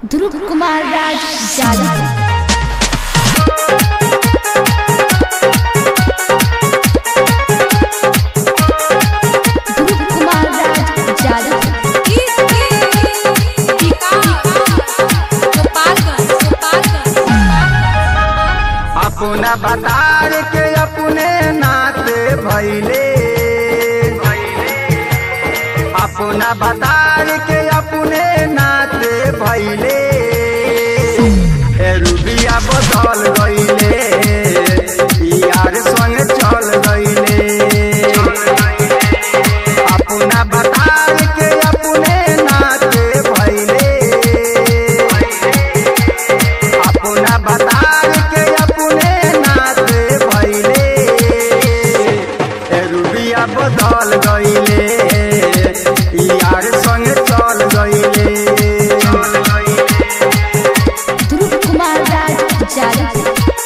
ध्रुव कुमार राज जादव ध्रुव कुमार राज जादव अपना बतार के अपने नाते भैले अपना बतार के अपने नाते भैले ए रुबिया बदल गईले यार संग चल गईले अपना बतार के अपने नाते भैले अपना बतार के अपने नाते भैले ए रुबिया बदल गईले यार संग चल गईले ध्रुव कुमार राज जादव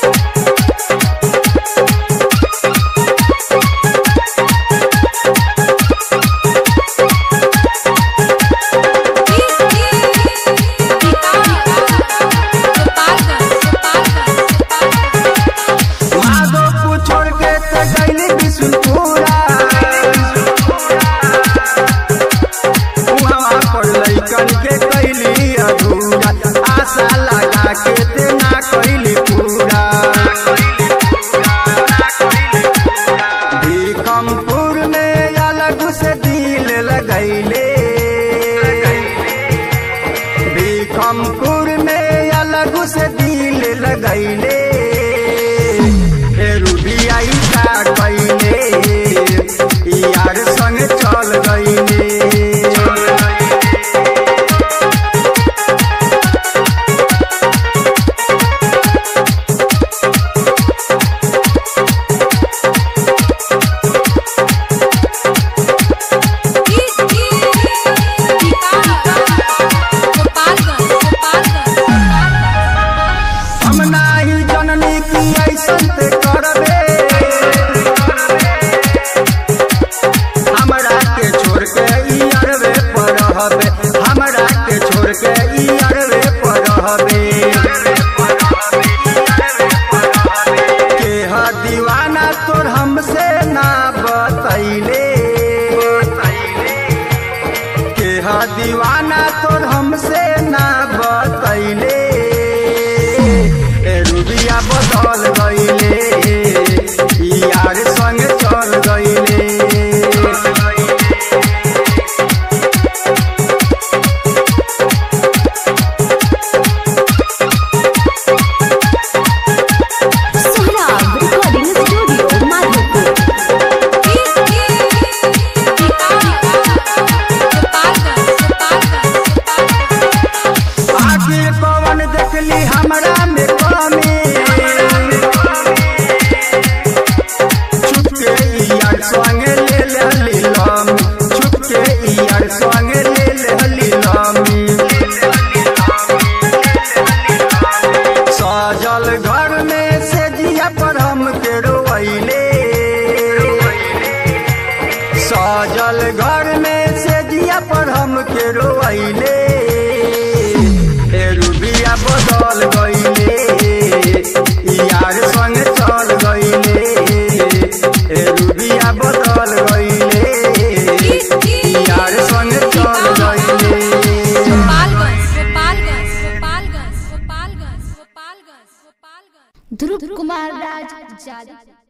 माधोपुर छोड़ के तो गईली बिशुनपुरा उहाँ पर लैकन के कैली अधूरा आशा लगा के ते ना कैली पूरा भीकमपुर में अलग से दिल लगैले भीकमपुर में अलग से दिल लगैले ए रुबिया का कैले यार संग चल गईले हम नाही जननी की ऐसन ते करबे हमरा के छोड़ के ई अरबे पर रहबे हमरा के छोड़ के ई अरबे पर रहबे के ह दीवाना तोर हमसे ना बतैले के ह दीवाना तोर हमसे ना बतैले ए रुबिया बदल गईले यार संग चल गईले सोहराब रिकॉर्डिंग स्टूडियो माधोपुर आखिर पवन देखली हमरा में कमी छुपके यार संग ले लेली लम छुपके यार संग ले लेली लमी सजल घर में से जिया पर हम के रोइले सजल घर में से जिया पर हम के रोइले ए रुबिया बदल गईले यार संग चल गईले ए रुबिया बदल गईले यार संग चल गईले ध्रुव कुमार राज जादव